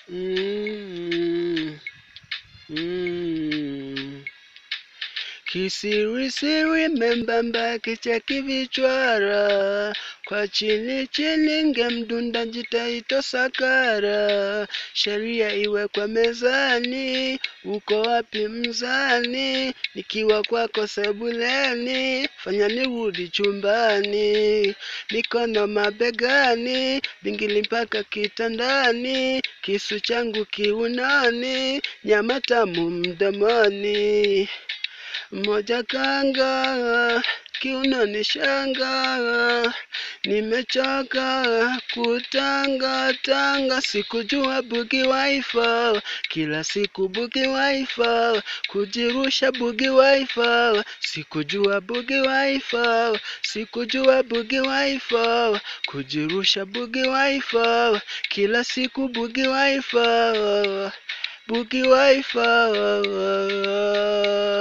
Mm. Mm. Kisirisiri membamba kicheki vichwara kwa chini chini ngemdunda jitaito sakara sheria iwekwe mezani uko wapi mzani nikiwa kwako sebuleni fanya nirudi chumbani mikono mabegani bingili mpaka kitandani kisu changu kiunani nyama tamu mdomoni moja kanga kiunoni shanga nimechoka kutanga tanga sikujua bugi waifa kila siku bugi waifa kujirusha bugi waifa sikujua bugi waifa sikujua bugi waifa kujirusha bugi waifa kila siku bugi waifa bugi waifa